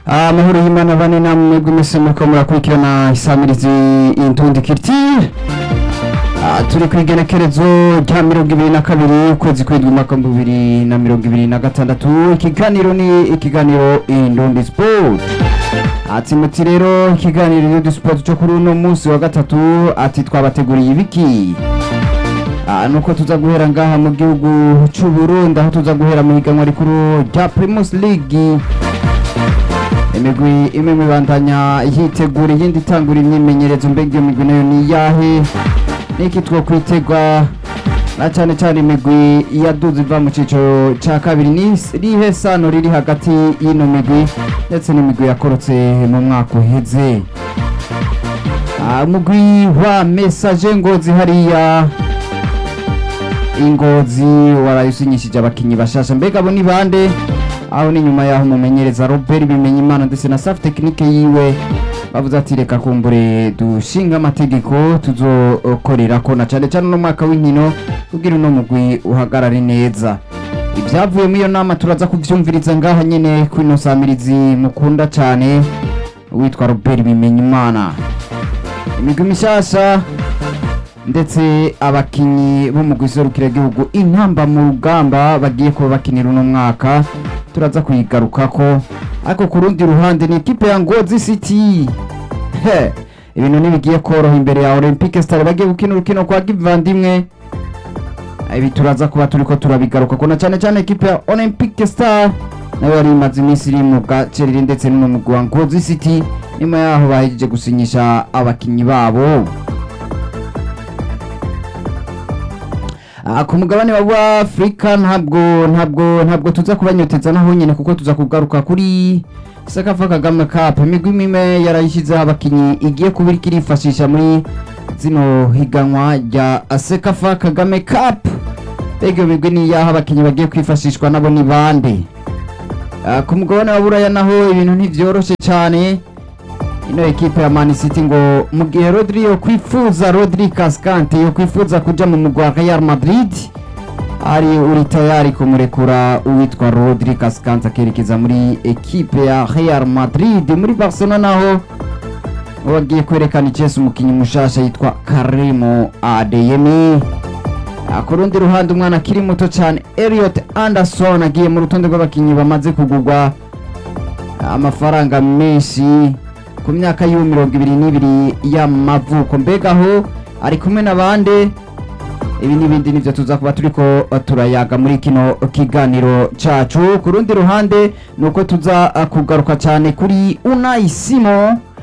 amahoro y'imana bane namwe mwese muriko murakurikirana isamirizi intundi kirtire turi ku igenekerezo rya mirongo ibiri na kabiri ukwezi kw'indwi umwaka w'ibihumbi bibiri na mirongo ibiri na gatandatu ikiganiro ni ikiganiro indundi sport ati muti rero ikiganiro indundi sport cyo kuri uno munsi wa gatatu ati twabateguriye ibiki Ah, nuko tuza guhera ngaha mu gihugu c'u Burundi aho tuza guhera mu higanwa rikuru rya Primus League imigwi imwe mibandanya yitegura iyindi itangura imyimenyerezo mbega iyo migwi nayo ni iyahe niki two kwitegwa na cane cane imigwi yaduze iva mu ciciro ca kabiri ni rihe sano riri hagati y'ino migwi ndetse n'imigwi yakorotse mu mwaka uheze Ah, umugwi wa message ngozi hariya ingozi waraye usinyishije abakinyi bashasha mbega abo ni bande aho ni nyuma yaho umumenyereza Robert Bimenyimana ndetse na staff technique yiwe bavuze ati reka kumbure dushinga amategeko tuzokorera ko na cane cane no mwaka w'inkino kugira uno mugwi uhagarare neza ibyavuye muri iyo nama turaza kuvyumviriza ngaha nyene kwino samirizi mukunda cane witwa Robert Bimenyimana imigwi mishasha ndetse abakinyi bo mu guserukira igihugu intamba mu rugamba bagiye kuba bakinira uno mwaka turaza kuyigarukako ariko ku rundi ruhande ni ikipe ya Ngozi City He, ibintu ntibigiye koroha imbere ya Olympique Star bagiye gukina urukino kwa Givandimwe ibi turaza kuba turiko turabigarukako na cane cane ikipe ya Olympique Star nayo yari imaze iminsi iri mu gacerere ndetse no mu mugwi wa Ngozi City nyuma yaho bahejeje gusinyisha abakinyi babo Ah, ku mugabane wa Afrika ntabwo ntabwo ntabwo tuza kubanyoteza naho nyene kuko tuza kugaruka kuri Sekafa Kagame Cup imigwi mime yarayishizeho abakinyi igiye kuba iriko irifashisha muri zino higanwa rya Sekafa Kagame Cup mbega iyo migwi ni yaho abakinyi bagiye kwifashishwa nabo ni bande Ah, ku mugabane wa Buraya naho ibintu ntivyoroshe cane ino ekipe ya Man City ngo mu gihe Rodri yo kwifuza Rodri Cascante yo kwifuza kuja mu mugwa wa Real Madrid ari uri tayari kumurekura uwitwa Rodri Cascante akerekeza muri ekipe ya Real Madrid muri Barcelona naho wagiye kwerekana icese umukinyi mushasha yitwa Karimo Adeyemi Ah, ku rundi ruhande umwana akiri muto cyane Elliot Anderson agiye mu rutonde rw'abakinyi bamaze kugurwa amafaranga menshi ku myaka yiwe mirongo ibiri n'ibiri y'amavuko mbega aho ari kumwe n'abandi ibi n'ibindi nivyo tuza kuba turiko turayaga muri kino kiganiro cacu ku rundi ruhande nuko tuza uh, kugaruka cyane kuri Unai Simon